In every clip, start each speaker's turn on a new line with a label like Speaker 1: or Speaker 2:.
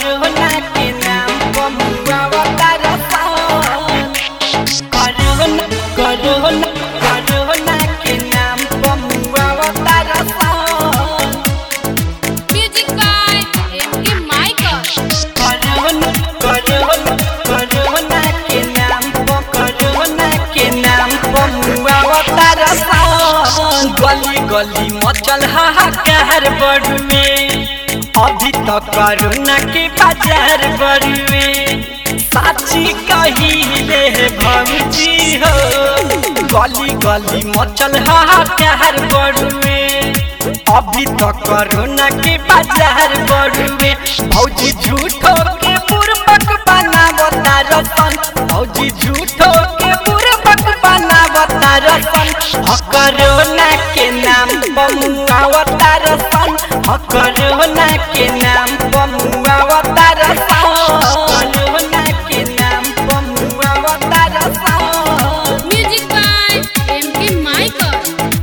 Speaker 1: Corona के नाम बमुआ अवतार सन कोरोना कोरोना कोरोना के नाम बमुआ अवतार सन
Speaker 2: Music by M.K. Michael.
Speaker 1: Corona corona corona के नाम प कोरोना के नाम बमुआ अवतार सन गली गली मचल हाहाकार बड़ुए अभी तक कोरोना के बाजार बड़ुए साची कहिले भौजी हो गली गली मचल हाहाकार बड़ुए अभी तक कोरोना के बाजार बड़ुए भौजी झूठो के बुरबक बनावता रसन भौजी झूठो के बुरबक बनावता रसन ह कोरोना के नाम बमुआवता रसन ह कोरोना के नाम बमुआवता रसन कोरोना के नाम बमुआवता रसन
Speaker 2: Music by M.K. Michael.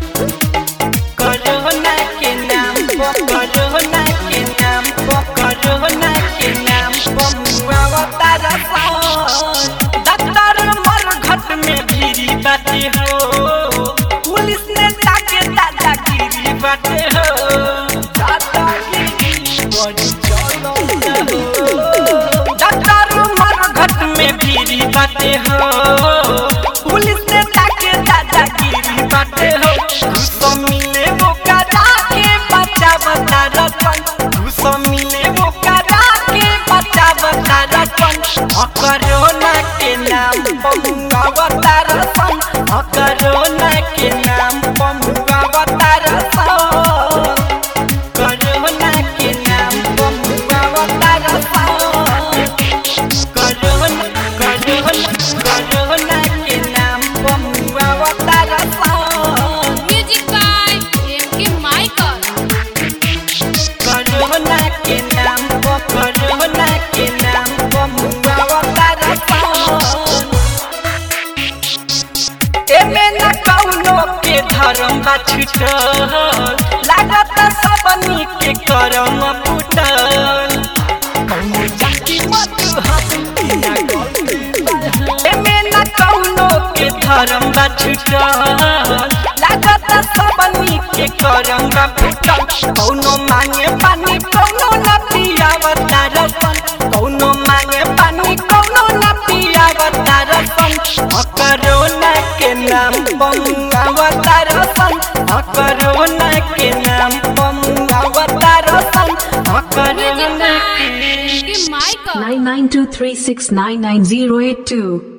Speaker 1: Corona के नाम प कोरोना के नाम प कोरोना के नाम प मुआवता रसन डॉक्टर मरघट में भीरी बाटे हो पुलिस ने ताके दादागिरी बाटे हो दादागिरी बड़ी चलो हो डॉक्टर मरघट में भीरी बाटे हो पुलिस ने ताके दादागिरी बाटे हो घुसो मिले वो करा के बच्चा बता रखन घुसो मिले वो करा के बच्चा बता रखन कोरोना के नाम बमुआ बता रखन कोरोना के नाम बमुआ बता रखन कोरोना के नाम बमुआ बता रखन कोरोना कोरोना कोरोना के नाम बमुआ बता रखन
Speaker 2: Music by M.K. Michael.
Speaker 1: Corona के नाम प कोरोना के नाम प मुआवता रसन एमे न कौनो के धर्म बा छुटल लागत सबनी के करम फुटल कौनो जाति मत हसिया एमे न कौनो के धर्म बा छुटल लागत सबनी के करम बा फुटल कौनो मांगे पानी कौनो न पियावता रसन कौनो मांगे पानी कौनो न पियावता रसन कोरोना के नाम बमुआवता रसन कोरोना के नाम बमुआवता रसन
Speaker 2: Music
Speaker 1: कोरोना
Speaker 2: by
Speaker 1: के
Speaker 2: M.K. Michael.
Speaker 3: nine nine two three six nine nine zero eight two.